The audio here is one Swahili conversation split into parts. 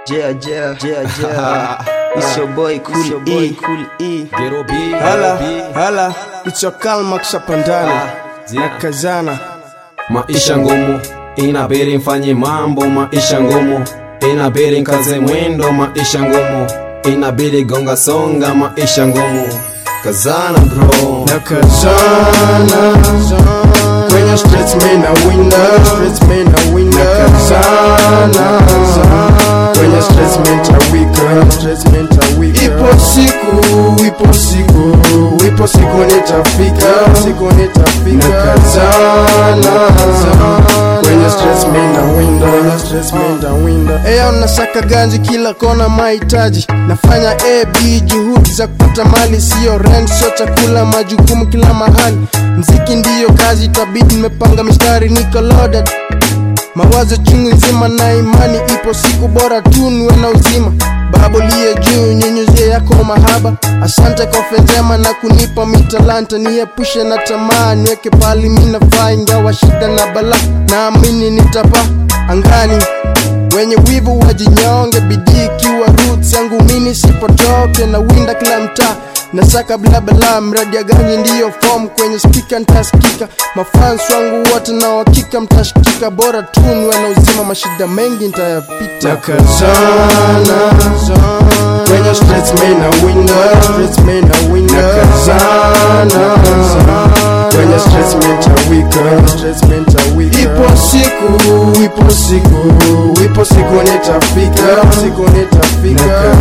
Yeah, yeah, yeah, yeah. it's your boy Cool your boy, E. Cool E. Gero B, Hala, Gero B. hala, it's your Kalma Kshapandani na Kazana. Maisha ngumu inabidi mfanye mambo, maisha ngumu inabidi nkaze mwendo, maisha ngumu inabidi gonga songa, maisha ngumu kazana bro. Na Kazana kwenye streets mimi na winner, streets mimi na winner. Na Kazana kwenye streets mimi nitawika, streets mimi nitawika. Ipo siku, ipo siku, ipo siku nitafika, siku nitafika. Na Kazana kwenye stress mimi na winda, kwenye stress mimi na winda. Eyo nasaka ganji kila kona mahitaji, nafanya AB juhudi za kupata mali, sio rent, sio chakula, majukumu kila mahali. Mziki ndiyo kazi, tabidi nimepanga mistari, niko loaded mawazo chungu nzima na imani ipo siku bora tu niwe na uzima baba liye juu nyenyuzie yako mahaba asante kwa fedhema na kunipa mitalanta niepushe na tamaa niweke pali minafaa ingawa shida na bala naamini nitapa angani wenye wivu wajinyonge bidii ikiwa roots yangu mini sipotoke na winda kila mtaa nasaka blabla mradi ya ganji ndiyo form kwenye spika ntasikika mafans wangu wote na uhakika mtashikika bora tu niwe na uzima mashida mengi ntayapita nakazana kwenye streets mimi na winda streets mimi na winda nakazana kwenye streets mimi nitawika streets mimi nitawika ipo siku ipo siku ipo siku nitafika siku nitafika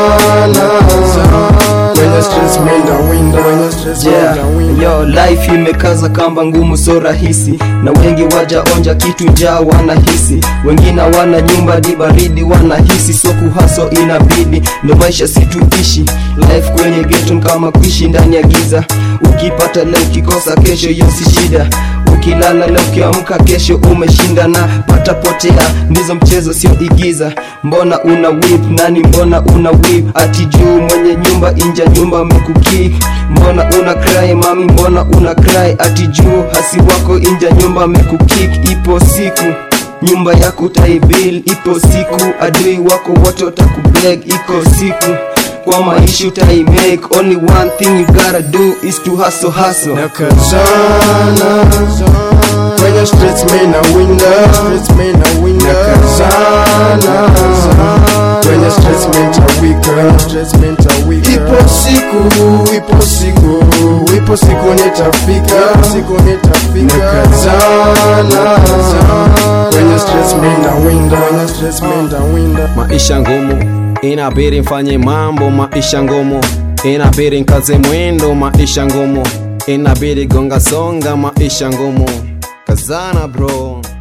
nakazana kwenye streets mimi na winda kwenye streets mimi Yeah, na winda yo life imekaza kamba ngumu so rahisi na wengi wajaonja kitu njaa wanahisi wengine wana nyumba di baridi wanahisi so kuhaso inabidi ndo maisha situishi life kwenye geto kama kuishi ndani ya giza ukipata leo ukikosa kesho hiyo si shida ukilala leo ukiamka kesho umeshinda na patapotea ndizo mchezo sio igiza mbona una whip nani mbona una whip ati juu mwenye nyumba inja nyumba mekukik mbona una cry mami mbona una cry ati juu hasi wako inja nyumba mekukik ipo siku nyumba yako taibil ipo siku adui wako wote watakubeg iko siku kwa maisha utaimake only one thing you gotta do is to hustle hustle nakazana kwenye streets mimi na winda streets mimi na winda nakazana kwenye streets mimi nitawika streets mimi nitawika ipo siku ipo siku ipo siku nitafika siku nitafika nakazana kwenye streets mimi na winda kwenye streets mimi na winda Maisha ngumu inabidi mfanye mambo, maisha ngumu inabidi nkaze mwendo, maisha ngumu inabidi gonga songa, maisha ngumu kazana bro.